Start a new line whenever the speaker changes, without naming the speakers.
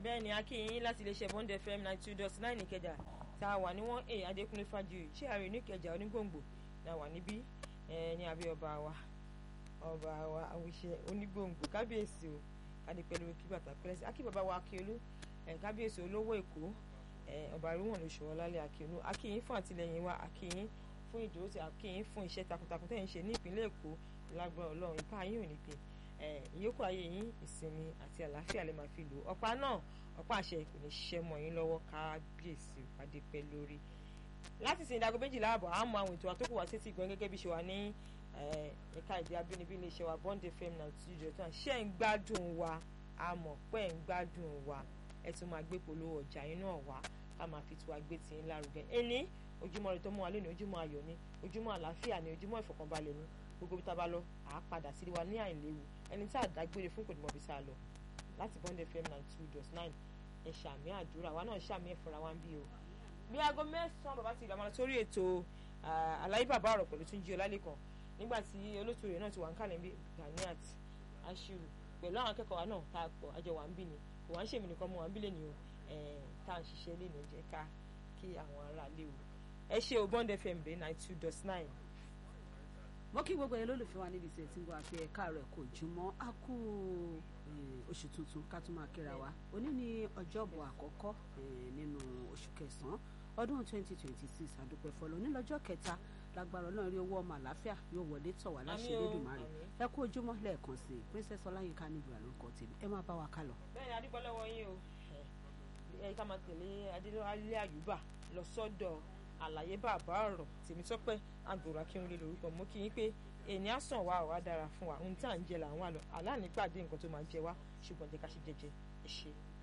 bẹ́ẹ̀ ni akínyìn láti iléeṣẹ́ bond fm ninety two dot nine ìkẹjà tá a wà ní wọ́n a adékúnlé fájuyì tí ààrẹ oníkẹjà onígbòǹgbò náà wà níbí ní abẹ́ ọba wa ọba wa àwùṣe onígbòǹgbò kábíyèsí o kádé pẹ̀lú kí bàtà pẹ́lẹ́sì akí bàbá wa akíolú kábíyèsí olówó èkó ọba àríwọ̀n lóṣù ọlálẹ̀ akíolú akínyìn fún àtìlẹyìn wa akínyìn fún ìdúró tí akínyìn fún iṣẹ́ takuntakun tẹ̀ ń ṣe ní ìpínlẹ̀ èkó lágbára ọlọ́run ipá yín ò ní pè ìyókù ayé yín ìsinmi àti àlàáfíà lè máa fi lò ọ̀pá náà ọ̀pá àṣẹ kò ní ṣiṣẹ́ mọ́ yín lọ́wọ́ kábíyèsí ìpàdé pẹ́ lórí. láti sin ìdágọ́ méjìlá àbọ̀ á mọ àwọn ètò àtòkù wá sétí ìgbọ́n gẹ́gẹ́ bí ṣe wà ní ẹ̀ka èdè abínibí iléeṣẹ́ wa bond fm náà tí ìjọ tán ṣé ń gbádùn wa a mọ̀ pé ń gbádùn wa ẹ tún máa gbé polówó ọjà yín náà wá ká máa fi tiwa gbé tì í lárugẹ. ẹni ojúmọ́ rẹ tó mú wa lónìí ojúmọ́ ayọ̀ ni ojúmọ́ àlàáfíà ni ojúmọ́ ìfọ̀kànbalẹ̀ ni gbogbo bí tá a bá lọ àá padà sí wa ní àìléwu ẹni tí àdágbére fún kò ní mọ̀ bí sá lọ láti bond fm ninety two dot nine ẹ ṣàmì àdúrà wa náà ṣàmì ẹ fúnra wa ń bí o. bí aago mẹ́sàn-án bàbá ti ìlànà sórí ètò àlàyé bàbá ọ̀rọ̀ pẹ̀lú Túnjí Ọlálẹ́kan nígbà tí olóòtú rẹ̀ náà ti wà ń kálẹ̀ bí Ganiat Ashiru pẹ̀lú àwọn akẹ́kọ̀ọ́ wa náà tá a pọ̀ àjọ wà ń bí ni kò wá ń ṣèmi nìkan mọ́ wà ń bí lè ní o tá à ń ṣiṣẹ́ lè ní jẹ́ ká kí àwọn ará lé o ẹ ṣe o bond fm dé ninety two dot nine
mo kí gbogbo ẹ lólùfẹ́ wa níbi tí ẹ ti ń gbọ́ àfi ẹ̀ka rẹ̀ kò jùmọ́ á kú oṣù tuntun ká tún máa kíra wa òní ní ọjọ́bọ̀ àkọ́kọ́ nínú oṣù kẹsàn-án ọdún twenty twenty six àdúpẹ́ fọlọ́ nílọ́jọ́ kẹta lágbára ọlọ́run rí owó ọmọ àlàáfíà yóò wọlé tọ̀ wá láṣẹ lódùmarè ẹ kú ojúmọ́ lẹ́ẹ̀kan sí i princess ọláyínká níbi àlórúkọ tèmi ẹ máa bá wa kálọ.
bẹ́ẹ̀ni adúpẹ́ lọ́wọ́ yín o ẹ ká máa tẹ̀lé adélé àyùbá lọ sọ́dọ̀ àlàyé bàbá ọ̀rọ̀ tèmítọ́pẹ́ àgòrò akínwulẹ̀ lórúkọ mọ́ kí yín pé ènìyàn sàn wá ọ̀wá dára fún wa ohun tí à ń jẹ là ń wà lọ àlá nípàdé nǹkan tó máa jẹ wá ṣùgbọ́n jẹ́ ká ṣe jẹ́jẹ́ ẹ ṣe.